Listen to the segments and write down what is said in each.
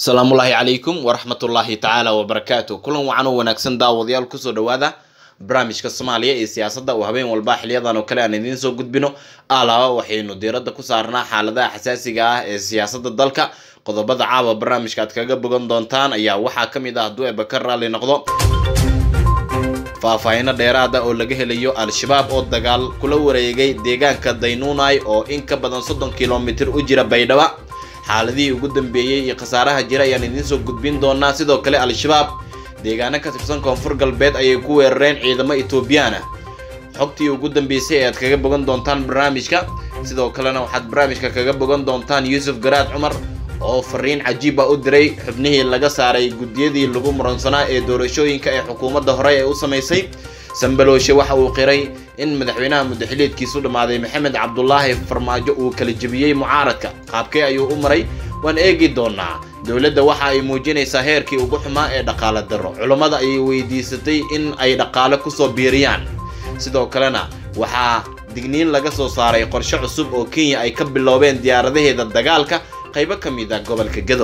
asalaamullaahi calaykum waraxmatullaahi tacaala wabarakaatu kulan wacan oo wanaagsan daawadayaal kusoo dhawaada barnaamijka soomaaliya iyo siyaasadda oo habeen walba xiliyadan oo kale aan idiin soo gudbino alaaba waxaynu diiradda ku saarnaa xaaladaha xasaasiga ah ee siyaasadda dalka qodobada caawa barnaamijka aad kaga bogan doontaan ayaa waxaa ka mid ah hadduu eeba ka raalli noqdo faahfaahino dheeraada oo laga helayo al-shabaab oo dagaal kula wareegay deegaanka daynuunay oo in ka badan soddon kilomitir u jira baydhaba xaaladihii ugu dambeeyey iyo khasaaraha jira ayaan idiin soo gudbin doonaa sidoo kale al-shabaab deegaano ka tirsan koonfur galbeed ayay ku weerareen ciidamo etoobiyaan ah xogtii ugu dambeysay ee aad kaga bogan doontaan barnaamijka sidoo kalena waxaad barnaamijka kaga bogan doontaan yuusuf garaad cumar oo fariin cajiiba u diray xubnihii laga saaray guddiyadii lagu muransanaa ee doorashooyinka ee xukuumadda hore ee u samaysay sambalooshe waxa uu qiray in madaxweynaha muddaxiliedkiisu dhammaaday maxamed cabdulaahi farmaajo uu kala jebiyey mucaaradka qaabkee ayuu u maray waan eegi doonaa dowladda waxa ay muujinaysaa heerkii ugu xumaa ee dhaqaale darro culummada ayay weydiisatay in ay dhaqaale kusoo biiriyaan sidoo kalena waxaa digniin laga soo saaray qorshe cusub oo kenya ay ka biloobeen diyaaradaheeda dagaalka qaybo ka mid ah gobolka gado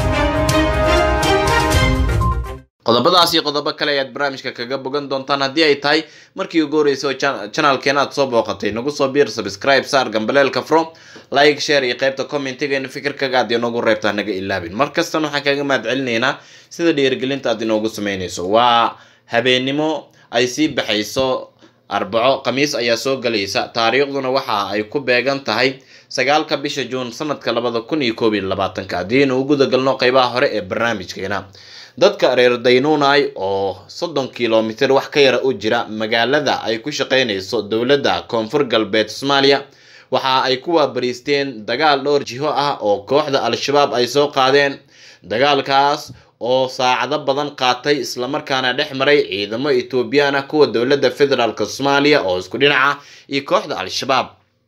qodobadaas iyo qodobo kale ayaad barnaamijka kaga bogan doontaan haddii ay tahay markii ugu horreysay oo janalkeena aad soo booqatay nagu soo biir subscribe saar gambaleelka from like share iyo qaybta commentigeena fikirkaga aad inoogu reebtaa naga ilaabin mar kastana waxaan kaga mahad celinaynaa sida dhiirigelinta aad inoogu sameynayso waa habeennimo ay sii baxayso arbaco khamiis ayaa soo galaysa taariikhduna waxa ay ku beegan tahay sagaalka bisha juun sanadka labada kun iyo koob iyo labaatanka haddiinu u guda galno qeybaha hore ee barnaamijkeena dadka reer daynuunay oo soddon kilomitir wax ka yara u jira magaalada ay ku shaqeynayso dowladda koonfur galbeed soomaaliya waxa ay ku waabariisteen dagaal dhowr jiho ah oo kooxda al-shabaab ay soo qaadeen dagaalkaas oo saacado badan qaatay islamarkaana dhex maray ciidamo etoobiyaan ah kuwa dowladda federaalk soomaaliya oo isku dhinaca iyo kooxda al-shabaab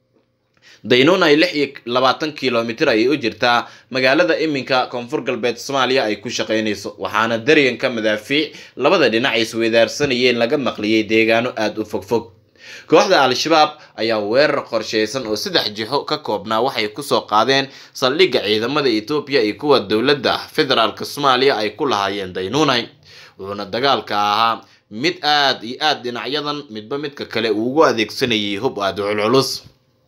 daynuunay lix iyo labaatan kilomitir ayay u jirtaa magaalada iminka koonfur galbeed soomaaliya ay ku shaqeynayso waxaana daryanka madaafiic labada dhinac ay isweydaarsanayeen laga maqliyey deegaano aada u fogfog kooxda al-shabaab ayaa weerar qorsheysan oo saddex jixo ka koobnaa waxay kusoo qaadeen saldhigga ciidamada etoobiya iyo kuwa dowladda federaalk soomaaliya ay ku lahaayeen daynuunay wuxuuna dagaalka ahaa mid aada iyo aada dhinacyadan midba midka kale uu ugu adeegsanayay hub aada culculus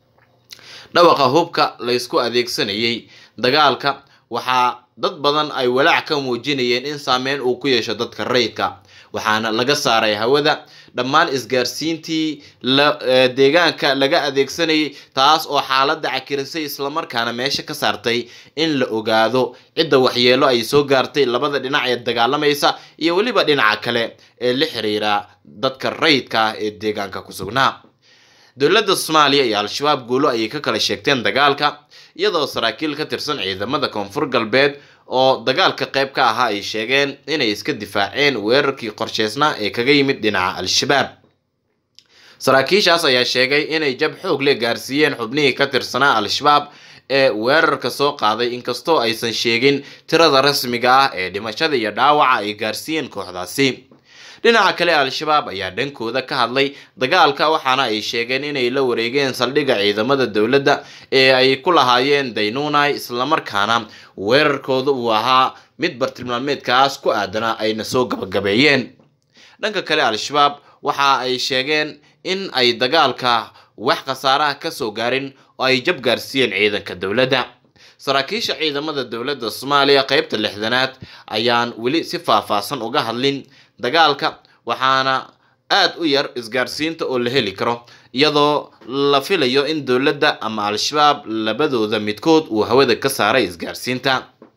dhawaqa hubka laysku adeegsanayay dagaalka waxaa dad badan ay walaac ka muujinayeen in saameyn uu ku yeesho dadka rayidka waxaana laga saaray hawada dhammaan isgaarsiintii deegaanka laga adeegsanayay taas oo xaaladda cakirisay islamarkaana meesha ka saartay in la ogaado cidda waxyeelo ay soo gaartay labada dhinac ee dagaalamaysa iyo weliba dhinaca kale ee la xiriira dadka rayidka ah ee deegaanka ku sugnaa dowladda soomaaliya iyo al-shabaab guulo ayay ka kala sheegteen dagaalka iyadoo saraakiil ka tirsan ciidamada koonfur galbeed oo dagaalka qayb ka ahaa ay sheegeen inay iska difaaceen weerarkii qorsheysnaa ee kaga yimid dhinaca al-shabaab saraakiishaas ayaa sheegay inay jab xoog le gaarsiiyeen xubnihii ka tirsanaa al-shabaab ee weerarka soo qaaday inkastoo aysan sheegin tirada rasmiga ah ee dhimashada iyo dhaawaca ay gaarsiiyeen kooxdaasi dhinaca kale al-shabaab ayaa dhankooda ka hadlay dagaalka waxaana ay sheegeen inay la wareegeen saldhigga ciidamada dowladda ee ay ku lahaayeen daynuunay islamarkaana weerarkooda uu ahaa mid bartilmaameedkaas ku aadana ayna soo gabagabeeyeen dhanka kale al-shabaab waxa ay sheegeen in ay dagaalka wax khasaaraha kasoo gaarin oo ay jab gaarsiiyeen ciidanka dowladda saraakiisha ciidamada dowladda soomaaliya qeybta lixdanaad ayaan weli si faahfaahsan uga hadlin dagaalka waxaana aada u yar isgaarsiinta oo la heli karo iyadoo la filayo in dowladda ama al-shabaab labadooda midkood uu hawada ka saaray isgaarsiinta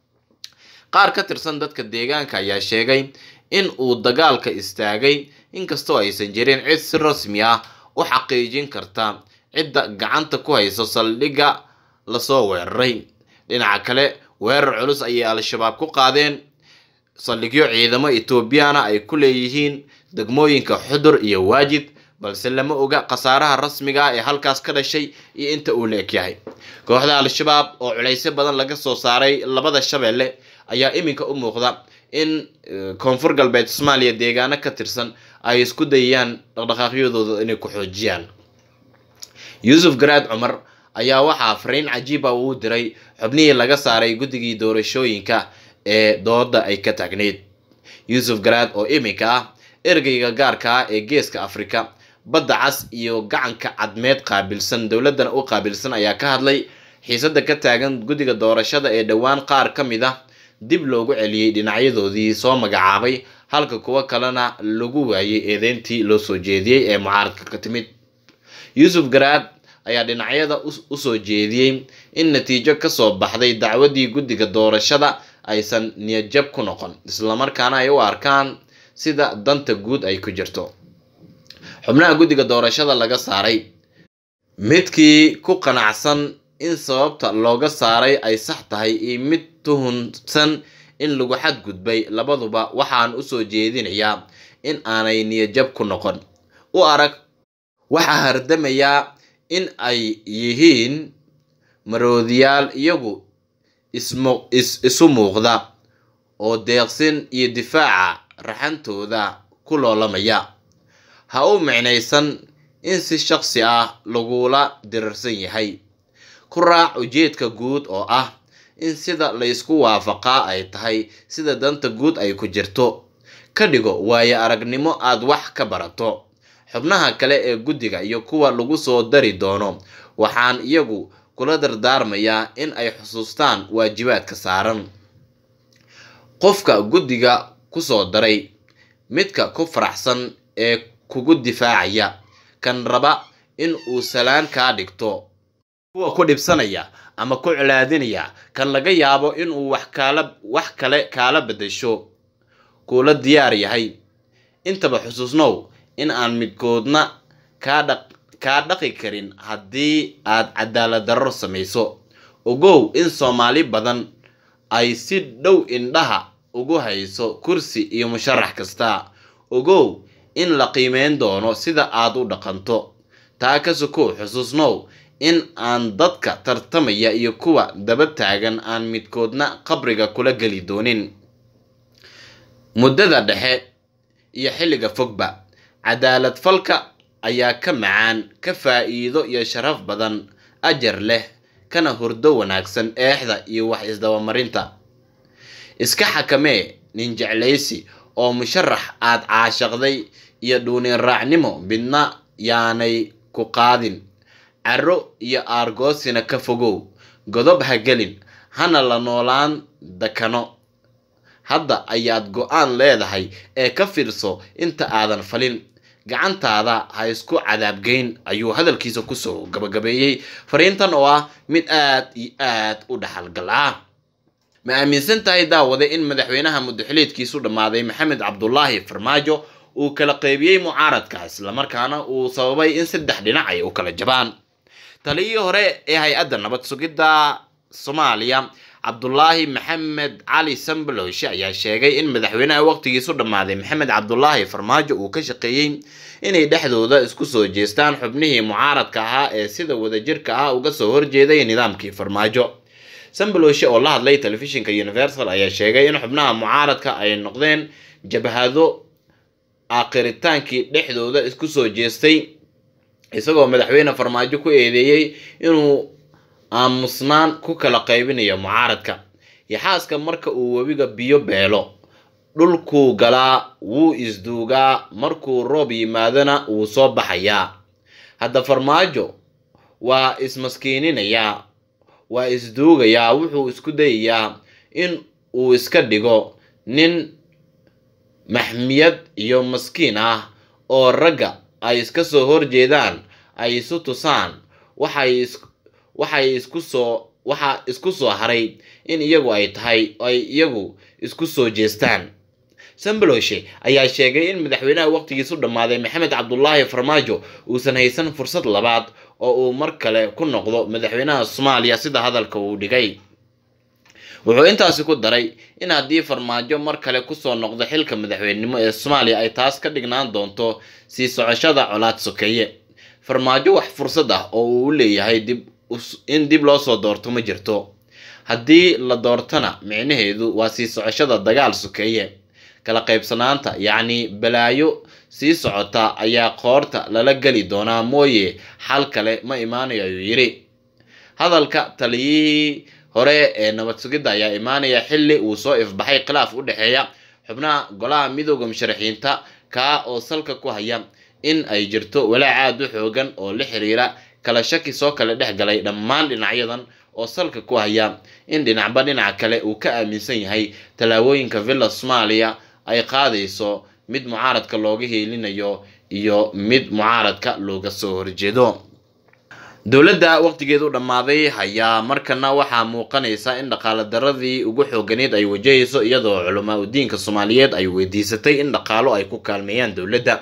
qaar ka tirsan dadka deegaanka ayaa sheegay in uu dagaalka istaagay inkastoo aysan jirin cid si rasmi ah u xaqiijin karta cidda gacanta ku hayso saldhigga lasoo weeraray dhinaca kale weerar culus ayay al-shabaab ku qaadeen saldhigyo ciidamo etoobiyaana ay ku leeyihiin degmooyinka xudur iyo waajid balse lama oga khasaaraha rasmiga ah ee halkaas ka dhashay iyo inta uu la ekyahay kooxda al-shabaab oo culaysyo badan laga soo saaray labada shabeelle ayaa iminka u muuqda in koonfur galbeed soomaaliya deegaano ka tirsan ay isku dayayaan dhaqdhaqaaqyadooda inay ku xoojiyaan yuusuf garaad cumar ayaa waxaa fariin cajiiba uu diray xubnihii laga saaray guddigii doorashooyinka ee dooda ay ka taagneyd yuusuf garaad oo iminka ah ergeyga gaarka ah ee geeska afrika badda cas iyo gacanka cadmeed qaabilsan dowladana u qaabilsan ayaa ka hadlay xiisada ka taagan guddiga doorashada ee dhowaan qaar ka mid ah dib loogu celiyey dhinacyadoodii soo magacaabay halka kuwo kalena lagu waayey eedeyntii loo soo jeediyey ee mucaaradka ka timid yuusuf garaad ayaa dhinacyada usoo jeediyey in natiijo kasoo baxday dacwadii guddiga doorashada aysan niyadjab ku noqon islamarkaana ay u arkaan sida danta guud ay ku jirto xubnaha guddiga doorashada laga saaray midkii ku qanacsan in sababta looga saaray ay sax tahay iyo mid tuhunsan in lagu xadgudbay labaduba waxaan usoo jeedinayaa in aanay niyadjab ku noqon u arag waxaa hardamayaa in ay yihiin maroodiyaal iyagu isu muuqda oo deeqsin iyo difaaca raxantooda ku loolamaya ha u micnaysan in si shaqsi ah lagula dirarsan yahay ku raac ujeedka guud oo ah in sida laysku waafaqaa ay tahay sida danta guud ay ku jirto ka dhigo waayo aragnimo aad wax ka barato xubnaha kale ee guddiga iyo kuwa lagu soo dari doono waxaan iyagu kula dardaarmayaa in ay xusuustaan waajibaadka saaran qofka guddiga kusoo daray midka ku faraxsan ee kugu difaacaya kan raba in uu salaan kaa dhigto kuwa ku dhibsanaya ama ku colaadinaya kan laga yaabo inuu wax kaala wax kale kaala beddesho kuula diyaar yahay intaba xusuusnow in aan midkoodna kaa dhaq kaa dhaqi karin haddii aad cadaalad darro samayso ogow in soomaali badan ay si dhow indhaha ugu hayso kursi iyo musharax kasta ogow in la qiimeyn doono sida aad u dhaqanto taa ka sokow xusuusnow in aan dadka tartamaya iyo kuwa daba taagan aan midkoodna qabriga kula geli doonin muddada dhexe iyo xilliga fogba cadaalad falka ayaa ka macaan ka faa'iido iyo sharaf badan ajar leh kana hurdo wanaagsan eexda iyo wax isdabamarinta iska xakamee nin jeclaysi oo musharax aad caashaqday iyo dhuunin raacnimo midna yaanay ku qaadin caro iyo aargoosina ka fogow godob ha gelin hana la noolaan dakano hadda ayaad go-aan leedahay ee ka fiirso inta aadan falin gacantaada ha isku cadaabgeyn ayuu hadalkiisa kusoo gabagabeeyey fariintan oo ah mid aad iyo aad u dhaxalgal ah ma aaminsan tahay daawade in madaxweynaha muddaxiliedkiisu dhammaaday maxamed cabdulaahi farmaajo uu kala qeybiyey mucaaradka islamarkaana uu sababay in saddex dhinac ay u kala jabaan taliyii hore ee hay-adda nabad sugidda soomaaliya cabdulaahi maxamed cali sambalowshe ayaa sheegay in madaxweynaha waqtigiisu dhammaaday maxamed cabdulaahi farmaajo uu ka shaqeeyey inay dhexdooda isku soo jeestaan xubnihii mucaaradka ahaa ee sida wadajirka ah uga soo horjeeday nidaamkii farmaajo sambalowshe oo la hadlay telefishinka universal ayaa sheegay in xubnaha mucaaradka ay noqdeen jabhado aakiritaankii dhexdooda isku soo jeestay isagoo madaxweyne farmaajo ku eedeeyey inuu aamusnaan ku kala qaybinayo mucaaradka yaxaaska marka uu webiga biyo beelo dhulkuu galaa wuu isduugaa markuu roob yimaadona wuu soo baxayaa hadda farmaajo waa ismaskiininayaa waa isduugayaa wuxuu isku dayayaa in uu iska dhigo nin maxmiyad iyo maskiin ah oo ragga ay iska soo horjeedaan ay isu tusaan waxay waxay isku soo waxaa isku soo haray in iyagu ay tahay ay iyagu isku soo jeestaan sambaloshe ayaa sheegay in madaxweynaha waqtigiisu dhammaaday maxamed cabdulaahi farmaajo uusan haysan fursad labaad oo uu mar kale ku noqdo madaxweynaha soomaaliya sida hadalka uu dhigay wuxuu intaasi ku daray in haddii farmaajo mar kale kusoo noqdo xilka madaxweynenimo ee soomaaliya ay taas ka dhignaan doonto sii socoshada colaad sokeeye farmaajo wax fursad ah oo uu leeyahay dib in dib loo soo doorto ma jirto haddii la doortona micnaheedu waa sii socoshada dagaal sokeeye kala qaybsanaanta yacni balaayo sii socota ayaa qoorta lala geli doonaa mooye xal kale ma imaanayo ayuu yidhi hadalka taliyihii hore ee nabad sugidda ayaa imaanaya xilli uu soo ifbaxay khilaaf u dhexeeya xubnaha golaha midooda musharaxiinta kaa oo salka ku haya in ay jirto walaac aad u xoogan oo la xiriira kala shaki soo kala dhex galay dhammaan dhinacyadan oo salka ku haya in dhinacba dhinaca kale uu ka aaminsan yahay tallaabooyinka villa soomaaliya ay qaadayso mid mucaaradka looga heelinayo iyo mid mucaaradka looga soo horjeedo dowladda waqtigeedu dhammaaday ayaa markana waxaa muuqanaysa in dhaqaale daradii ugu xooganeed ay wajahayso iyadoo culamaa udiinka soomaaliyeed ay weydiisatay in dhaqaalo ay ku kaalmeeyaan dowladda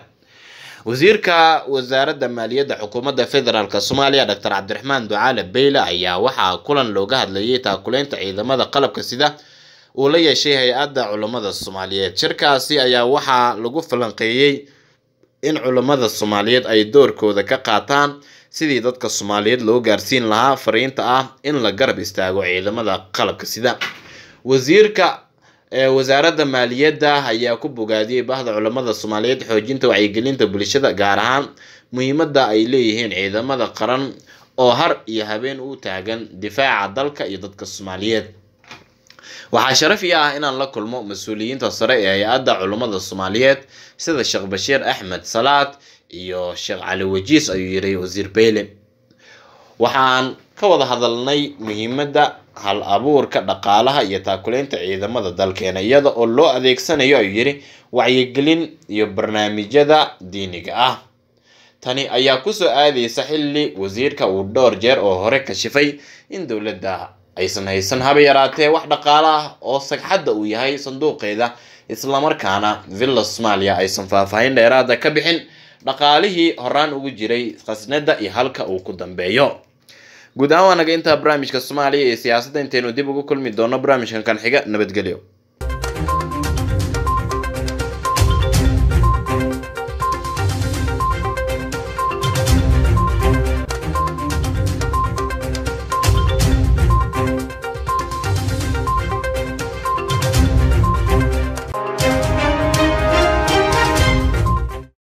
wasiirka wasaaradda maaliyadda xukuumadda federaalk soomaaliya doctor cabdiraxmaan ducaale beyle ayaa waxaa kulan looga hadlayay taakuleynta ciidamada qalabka sida uu la yeeshay hay-adda culammada soomaaliyeed shirkaasi ayaa waxaa lagu falanqeeyey in culammada soomaaliyeed ay doorkooda ka qaataan sidii dadka soomaaliyeed loo gaarsiin lahaa fariinta ah in la garab istaago ciidamada qalabka sida wasiirka wasaaradda maaliyadda ayaa ku bogaadiyey bahda culammada soomaaliyeed xoojinta wacyigelinta bulshada gaar ahaan muhiimadda ay leeyihiin ciidamada qaran oo har iyo habeen u taagan difaaca dalka iyo dadka soomaaliyeed waxaa sharaf ii ah inaan la kulmo mas-uuliyiinta sare ee hay-adda culummada soomaaliyeed sida sheekh bashiir axmed salaad iyo sheekh cali wajiis ayuu yiri wasiir beyle waxaan ka wada hadalnay muhiimadda hal abuurka dhaqaalaha iyo taakuleynta ciidamada dalkeena iyada oo loo adeegsanayo ayuu yiri wacyigelin iyo barnaamijyada diiniga ah tani ayaa kusoo aadaysa xilli wasiirka uu dhowr jeer oo hore kashifay in dowladda aysan haysan haba yaraatee wax dhaqaalo ah oo sagxadda uu yahay sanduuqeeda islamarkaana villa soomaaliya aysan faahfaahin dheeraada ka bixin dhaqaalihii horaan ugu jiray khasnada iyo halka uu ku dambeeyo guud ahaan waa naga intaa barnaamijka soomaaliya iyo siyaasadda intaynu dib ugu kulmi doono barnaamijkan kan xiga nabadgelyo